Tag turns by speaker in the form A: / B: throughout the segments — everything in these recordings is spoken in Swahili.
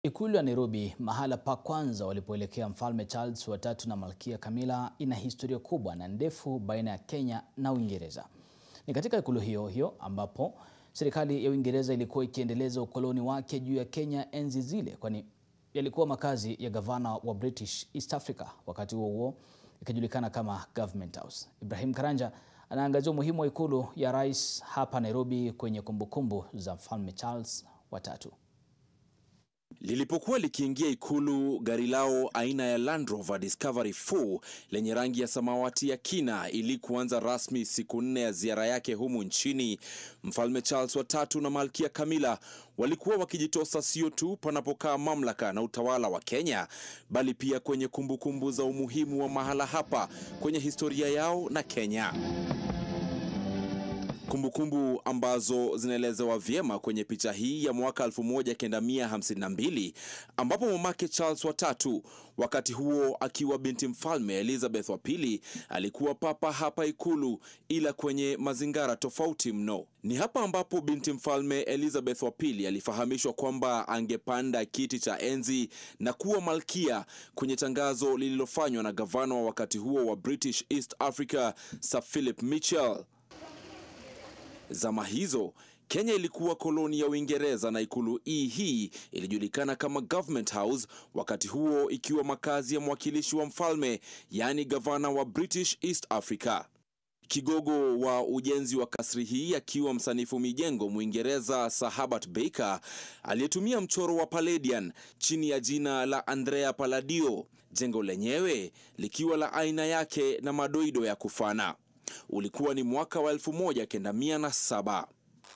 A: Ikulu ya Nairobi, mahala pa kwanza walipoelekea Mfalme Charles wa tatu na Malkia Camilla, ina historia kubwa na ndefu baina ya Kenya na Uingereza. Ni katika ikulu hiyo hiyo ambapo serikali ya Uingereza ilikuwa ikiendeleza ukoloni wake juu ya Kenya enzi zile, kwani yalikuwa makazi ya gavana wa British East Africa, wakati huo huo ikijulikana kama Government House. Ibrahim Karanja anaangazia umuhimu wa ikulu ya rais hapa Nairobi kwenye kumbukumbu za Mfalme Charles wa tatu.
B: Lilipokuwa likiingia ikulu, gari lao aina ya Land Rover Discovery 4 lenye rangi ya samawati ya kina ili kuanza rasmi siku nne ya ziara yake humu nchini, Mfalme Charles wa tatu na Malkia Camilla walikuwa wakijitosa sio tu panapokaa mamlaka na utawala wa Kenya, bali pia kwenye kumbukumbu kumbu za umuhimu wa mahala hapa kwenye historia yao na Kenya kumbukumbu kumbu ambazo zinaelezewa vyema kwenye picha hii ya mwaka 1952 ambapo mamake Charles wa tatu, wakati huo akiwa binti mfalme Elizabeth wa pili, alikuwa papa hapa ikulu, ila kwenye mazingara tofauti mno. Ni hapa ambapo binti mfalme Elizabeth wa pili alifahamishwa kwamba angepanda kiti cha enzi na kuwa malkia kwenye tangazo lililofanywa na gavana wa wakati huo wa British East Africa Sir Philip Mitchell. Zama hizo Kenya ilikuwa koloni ya Uingereza na ikulu hii hii ilijulikana kama Government House, wakati huo ikiwa makazi ya mwakilishi wa mfalme, yaani gavana wa British East Africa. Kigogo wa ujenzi wa kasri hii akiwa msanifu mijengo Mwingereza Sir Herbert Baker aliyetumia mchoro wa Palladian chini ya jina la Andrea Palladio, jengo lenyewe likiwa la aina yake na madoido ya kufana. Ulikuwa ni mwaka wa 1907.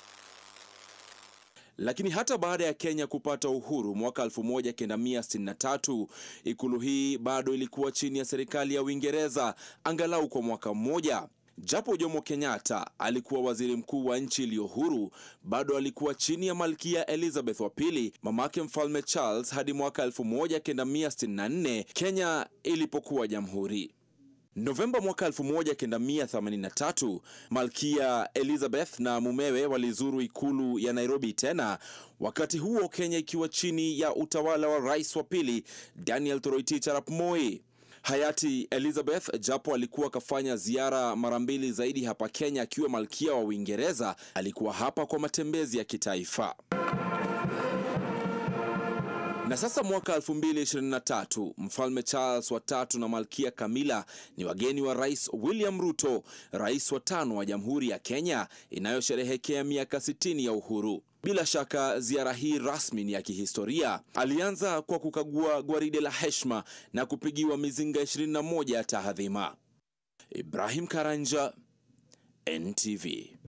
B: Lakini hata baada ya Kenya kupata uhuru mwaka 1963, ikulu hii bado ilikuwa chini ya serikali ya Uingereza angalau kwa mwaka mmoja. Japo Jomo Kenyatta alikuwa waziri mkuu wa nchi iliyo huru, bado alikuwa chini ya Malkia Elizabeth wa pili, mamake Mfalme Charles hadi mwaka 1964 Kenya ilipokuwa jamhuri. Novemba mwaka 1983 Malkia Elizabeth na mumewe walizuru ikulu ya Nairobi tena, wakati huo Kenya ikiwa chini ya utawala wa rais wa pili Daniel Toroitich arap Moi. Hayati Elizabeth japo alikuwa akafanya ziara mara mbili zaidi hapa Kenya akiwa malkia wa Uingereza, alikuwa hapa kwa matembezi ya kitaifa. Na sasa mwaka 2023 Mfalme Charles wa tatu na Malkia Camilla ni wageni wa Rais William Ruto, rais wa tano wa Jamhuri ya Kenya inayosherehekea miaka 60 ya uhuru. Bila shaka ziara hii rasmi ni ya kihistoria. Alianza kwa kukagua gwaride la heshima na kupigiwa mizinga 21 ya tahadhima. Ibrahim Karanja, NTV.